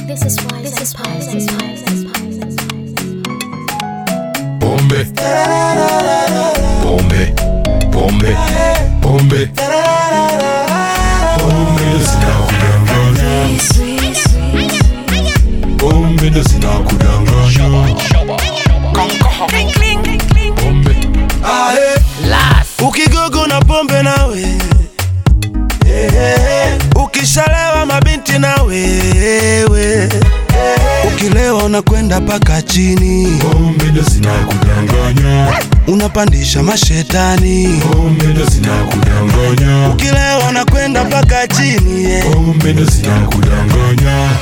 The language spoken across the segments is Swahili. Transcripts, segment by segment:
This is why. This is why. This is why. This is why. Pombe. Pombe. Pombe. Pombe. Pombe ndo zinakudanganya. Pombe ndo zinakudanganya. Pombe. ukigogo na pombe nawe ukishalewa mabinti na wewe ukilewa unakwenda paka chini Pombe ndo zinakudanganya. unapandisha mashetani Pombe ndo zinakudanganya. ukilewa unakwenda paka chini yeah. Pombe ndo zinakudanganya.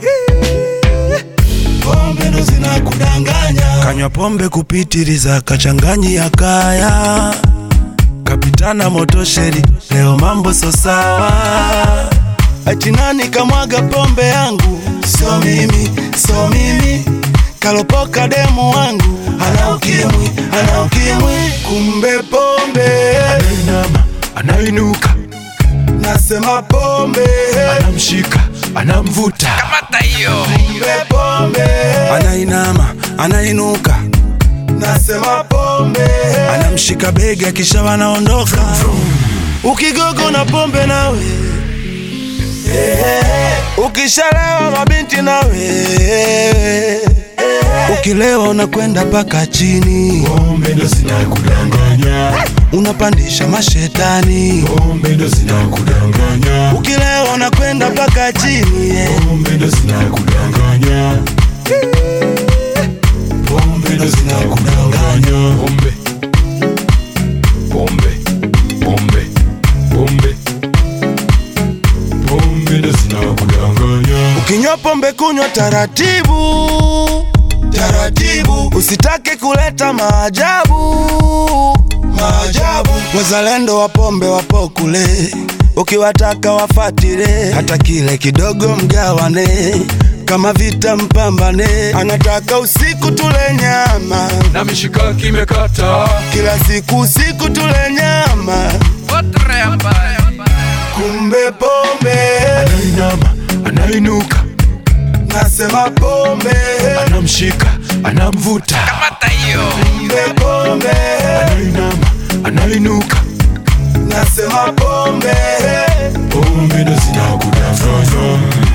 pombe ndo zinakudanganya kanywa pombe kupitiliza kachanganyi ya kaya kapitana motosheri leo mambo so sawa achinani kamwaga pombe yangu sio mimi sio mimi kalopoka demu wangu ana ukimwi ana ukimwi kumbe pombe Anainama, anainuka, nasema pombe anamshika, anamvuta. kumbe pombe anainama anainuka nasema pombe anamshika bega kisha wanaondoka ukigogo na pombe nawe ukishalewa mabinti nawe ukilewa unakwenda paka chini Pombe ndo zinakudanganya. unapandisha mashetani Pombe ndo zinakudanganya. ukilewa unakwenda paka chini yeah. Pombe ndo zinakudanganya. Pombe ndo zinakudanganya. Pombe. Pombe. Pombe. Pombe. Pombe ndo zinakudanganya. Ukinywa pombe kunywa taratibu taratibu, usitake kuleta maajabu maajabu. Wazalendo wa pombe wapo kule, ukiwataka wafatile, hata kile kidogo mgawane kama vita mpambane, anataka usiku tule nyama, Na mishikaki imekata. kila siku usiku tule nyama, kumbe pombe, Anainama, anainuka, nasema pombe, anamshika, anamvuta. kumbe pombe Anainama, anainuka. nasema pombe Pombe ndo zinakudanganya.